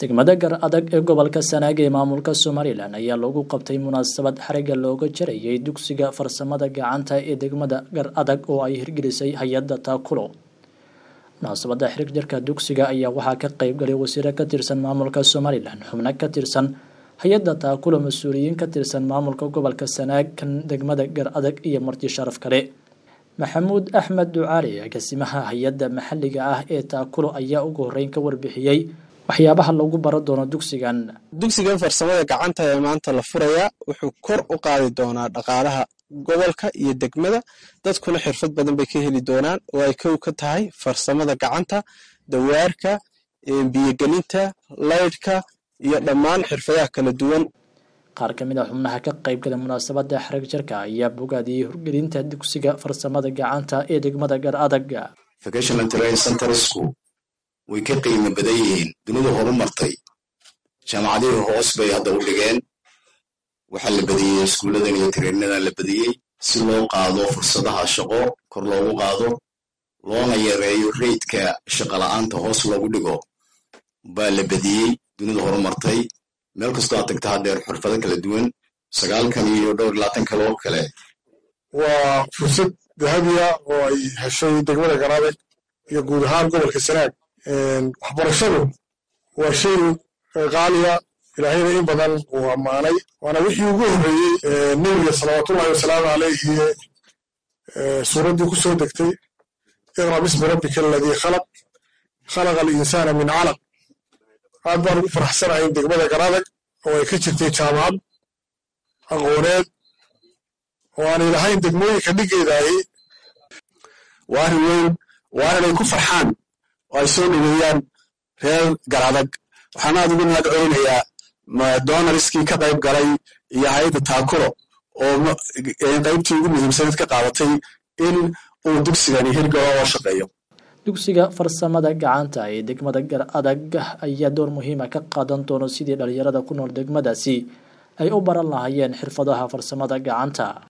degmada gar adag ee gobolka sanaag ee maamulka somalilan ayaa lagu qabtay munaasabad xariga looga jarayay dugsiga farsamada gacanta ee degmada gar adag oo ay hirgelisay hay-adda taakulo munaasabada xirig jarka dugsiga ayaa waxaa ka qeyb galay wasiiro ka tirsan maamulka somalilan xubno ka tirsan hay-adda taakulo mas-uuliyiin ka tirsan maamulka gobolka sanaag kan degmada gar adag iyo marti sharaf kale maxamuud axmed ducaali agaasimaha hay-adda maxalliga ah ee taakulo ayaa ugu horeyn ka warbixiyey waxyaabaha lagu baro doono dugsigan dugsigan farsamada gacanta ee maanta la furayaa wuxuu kor u qaadi doonaa dhaqaalaha gobolka iyo degmada dadkuna xirfad badan bay ka heli doonaan oo ay kow ka tahay farsamada gacanta dawaarka biyogelinta laydhka iyo dhammaan xirfadaha kala duwan qaar ka mid a xubnaha ka qaybgala munaasabada xarag jarka ayaa bogaadiyey horgelinta dugsiga farsamada gacanta ee degmada gar adag way ka qiimo badan yihiin dunidu horumartay jaamacadihii hoos bay hadda u dhigeen waxaa la badiyey iskuulladan iyo tareenadan la badiyey si loo qaado fursadaha shaqo kor loogu qaado loona yareeyo reydka shaqola'aanta hoos loogu dhigo baa la badiyey dunidu horumartay meel kastoo aad tagta haddeer xirfado kala duwan sagaalkan iyo dhowr labaatan kale oo kale waa fursad dahabiya oo ay heshay degmada garaadeg iyo guud ahaan gobolka sanaag waxbarashadu waa shay qaaliya ilaahayna in badan uu ammaanay waana wixii ugu horreeyey nebiga salawaatullahi wasalaamu caleyhi suuraddii ku soo degtay iqra bismi rabbika aladii khalaq khalaqa alinsaana min calaq aad baan ugu faraxsanahay in degmada garadag oo ay ka jirtay jaamacad aqooneed oo aanay lahayn degmooyinka dhiggeedaahi waa arrin weyn waa inay ku farxaan oo ay soo dhoweeyaan reer garadag waxaan aad ugu mahad celinayaa donariskii ka qayb galay iyo hay-adda taakulo oo qaybtii ugu muhiimsanayd ka qaadatay in uu dugsigani hirgalo oo shaqeeyo dugsiga farsamada gacanta ee degmada gar adag ayaa door muhiima ka qaadan doono sidii dhalinyarada ku nool degmadaasi ay u baran lahaayeen xirfadaha farsamada gacanta